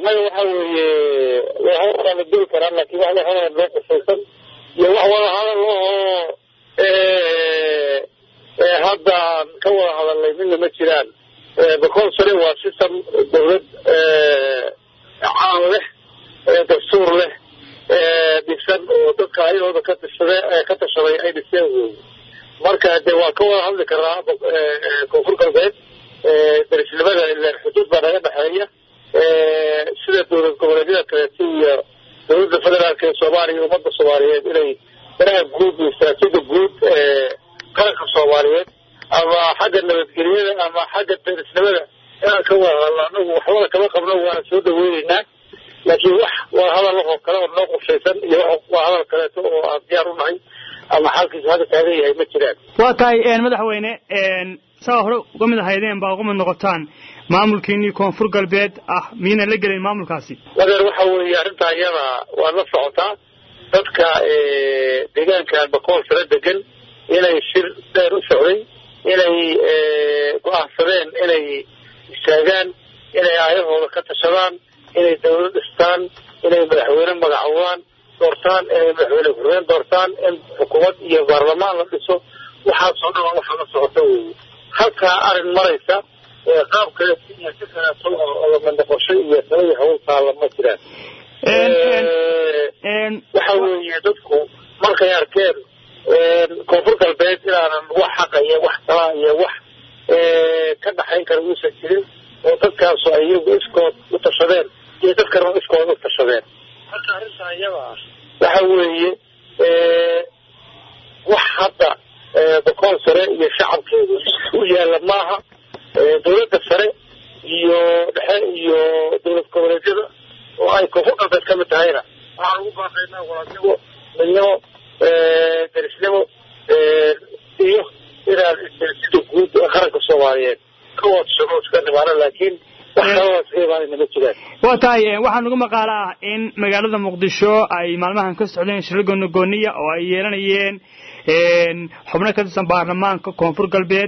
annaga waxa weeye waa la dili karaa laakiin wax waxaa loo qusaysan iyo wax wada hadal oo hadda ka wada hadalnay midna ma jiraan bakool sare waa system dawlad caan leh dastuur leh dhisan oo dadka ayadooda ka tashade ka tashaday ay dhiseen wey marka de waa ka wada hadli karaa koonfur galbeed darisnimada ilaan xuduud baa naga dhexeeya sida dowlad goboleedyada kaleeto iyo dowladda federaalka ee soomaaliya iyo ummadda soomaaliyeed inay danaha guud iyo istaraatiijida guud qaranka soomaaliyeed ama xagga nabadgelyada ama xagga darisnimada inaan ka wada hadalno anagu waxbada kama qabno waana soo dhaweyneynaa laakiin wax waa hadal oo kale oo noo qorshaysan iyo waa hadal kaleeto oo aan diyaar u nahay ama xaalkiisu hadda taagan yahay ma jiraan waa tahay madaxweyne saa hore uga mid ahaydeen baa uga mid noqotaan maamulkiinii koonfur galbeed ah miyaynan la gelayn maamulkaasi wadeer waxa weeye arrintaa iyada waad la socotaa dadka deegaankan bakool sare degan inay shir dheer u socday inay go-aansadeen inay istaagaan inay aayahooda ka tashadaan inay dawlad dhistaan inay madaxweyne magacoobaan doortaan inay madaxweyne hureen doortaan in xukuumad iyo baarlamaan la dhiso waxaasoo dhan waxaa la socota weeye halkaa arrin maraysa qaab kaleeto iyo si kaleeto oo lamandaqosho iyo talaya hawl taalla ma jiraan waxa weeye dadku markay arkeen koonfur galbeed inaanan wax xaqa iyo wax talaa iyo wax ka dhaxayn kara uusan jirin oo dadkaasu ay iyagu iskood u tashadeen iyo dadkana iskood u tashadeen marka arrintaa iyada ah waxa weeye wax hadda bakool sare iyo shacabkeedu u yaalla maaha dawladda sare iyo dhexe iyo dowlad goboleedyada oo ay koonfur galbeed ka mid tahayna waxaan ugu baaqaynaa walaadnimo midnimo darisnimo iyo inaan darisida guud ee qaranka soomaaliyeed ka wadsano iska dhimaano laakiin wax kaloo iska imaanayna ma jiraan waa tahay waxaa nagu maqaalo ah in magaalada muqdisho ay maalmahan ka socdeen shiro goonigooniya oo ay yeelanayeen xubno ka tirsan baarlamaanka koonfur galbeed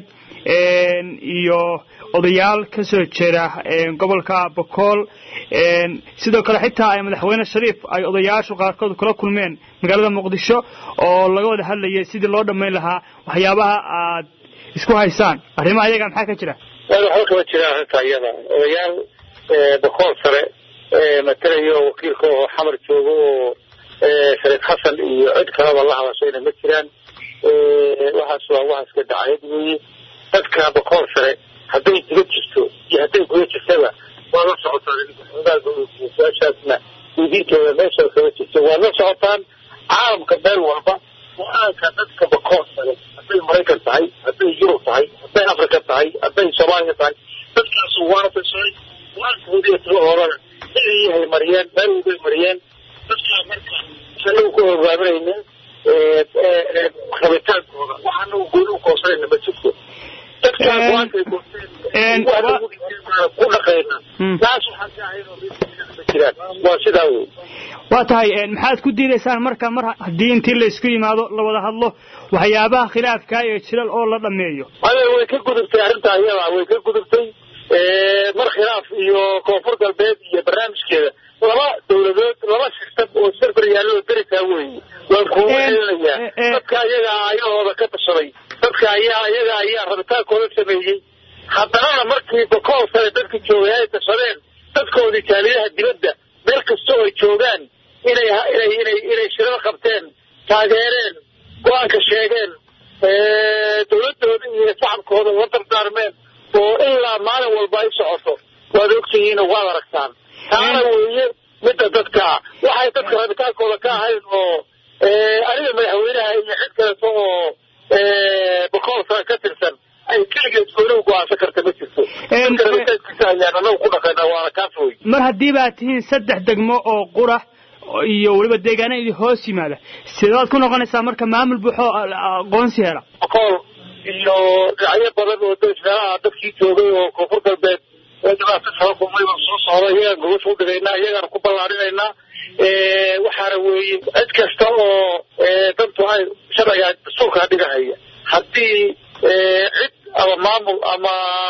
iyo odayaal ka soo jeeda gobolka bakool sidoo kale xitaa ay madaxweyne shariif ay odayaashu qaarkood kula kulmeen magaalada muqdisho oo laga wada hadlayay sidii loo dhammayn lahaa waxyaabaha aad isku haysaan arrimaha iyaga maxaa ka jira waxba kama jiraan arrintaa iyada odayaal bakool sare matalayo oo wakiilka oo xamar joogo oo shariif xasan iyo cid kalaba la hadashayna ma jiraan waxaas waa waxaas ka dhacayad weeye dadka bakool sare hadday diga jirto iyo hadday guda jirtaba waa la socotaan su-aashaasna diidintooda meesha kama jirto waa la socotaan caalamka meel walba go-aanka dadka bakool sare hadday maraykan tahay hadday yurub tahay hadday africa tahay hadday soomaaliya tahay dadkaasu waana tashay go-aankoodiiyo tilahoodana siday mariyeen meel walbay mariyeen dadkaa marka waxaanagu ku hogaaminayna rabitaankooda waxaanagu gooni u koobsanayna ma jirto dadkaa go-aankay goosteen ku dhaqayna taas waxaan ka ahayn oo ma jiraan waa sidaa wey waa tahay maxaad ku diidaysaan marka mar haddii intii la isku yimaado la wada hadlo waxyaabaha khilaafkaa ee jiral oo la dhameeyo ade way ka gudubtay arrintaa iyada way ka gudubtay mar khilaaf iyo koonfur galbeed iyo barnaamijkeeda laba dawladood laba sistam oo serber yaalloo darisaa weeye waan kuugu celinayaa dadka ayaga ayahooda ka tashaday dadka ayaa ayaga ayaa rabitaankooda sameeyey haddanana markii bakool sare dadka joogay ay tashadeen dadkoodii jaaliyadaha dibadda meel kastoo ay joogaan inay inay inay inay shirada qabteen taageereen go-aanka sheegeen dawladooda iyo shacabkooda la dardaarmeen oo ilaa maalin walba ay socoto waad ogtihiin oo waad aragtaan taana weeye midda dadka waxay dadka rabitaankooda ka ahayn oo aniga madaxweynaha iyo cid kaleeto oo bakool sare ka tirsan ay keligeed gooni u go-aansan karta ma jirto dadka rabitaankiisa ayaan anagu ku dhaqayna waana kaas wey mar haddii baad tihiin saddex degmo oo qura iyo weliba deegaana idin hoos yimaada sidaad ku noqonaysaa marka maamul buuxoo aqoonsi hela bakool iyo dhinacyo badan oo meelaha dadkii joogay oo koonfur galbeed dhibaato kala kulmay baan soo socda iyagaan gobasha u dhigaynaa iyagaana ku ballaarinaynaa waxaana weeye cid kasta oo dantu ay sharciga dastuurkaa dhigahaya haddii cid ama maamul ama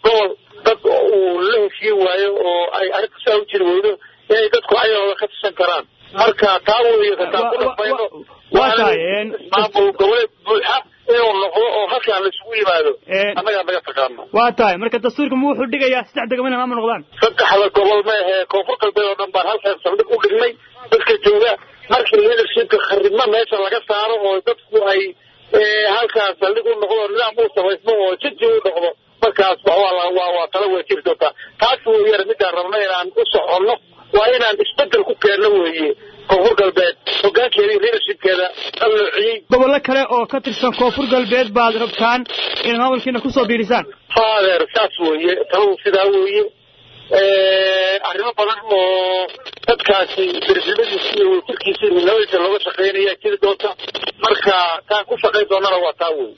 gobol dad uu la heshiin waayo oo ay arrinta saa u jiri weydo inay dadku ayagooda ka tirsan karaan marka taa weeye kataan ku dhaqmayno maamul goboleed buuxa inuu noqdo oo halkaan laisugu yimaado annagaa naga taqaano waa tahay marka dastuurka ma wuxuu dhigayaa saddex degmo inay maamul noqdaan saddexda gobol ma ahee koonfur galbeed oo dhan baan halkaan saldhig u dhignay dadka jooga markii leadershipka kharibma meesha laga saaro oo dadku ay halkaan saldhig u noqdo nidaam uu samaysmo oo jaji u noqdo markaas waa waa tala way jiri doontaa taas weeyaan midaan rabno inaan u soconno waa inaan isbedel ku keenno weeye koonfur galbeed hogaankeeda iyo leadershipkeeda qalloociyey gobollo kale oo ka tirsan koonfur galbeed baad rabtaan inaad maamulkiina kusoo biirisaan faadeer saas weeye taladu sidaa weeye arrimo badan oo dadkaasi darsimadiisa iyo wasiirkiisa iyo nabadiisa looga shaqeynaya jiri doonta marka taan ku shaqayn doonana waa taa wey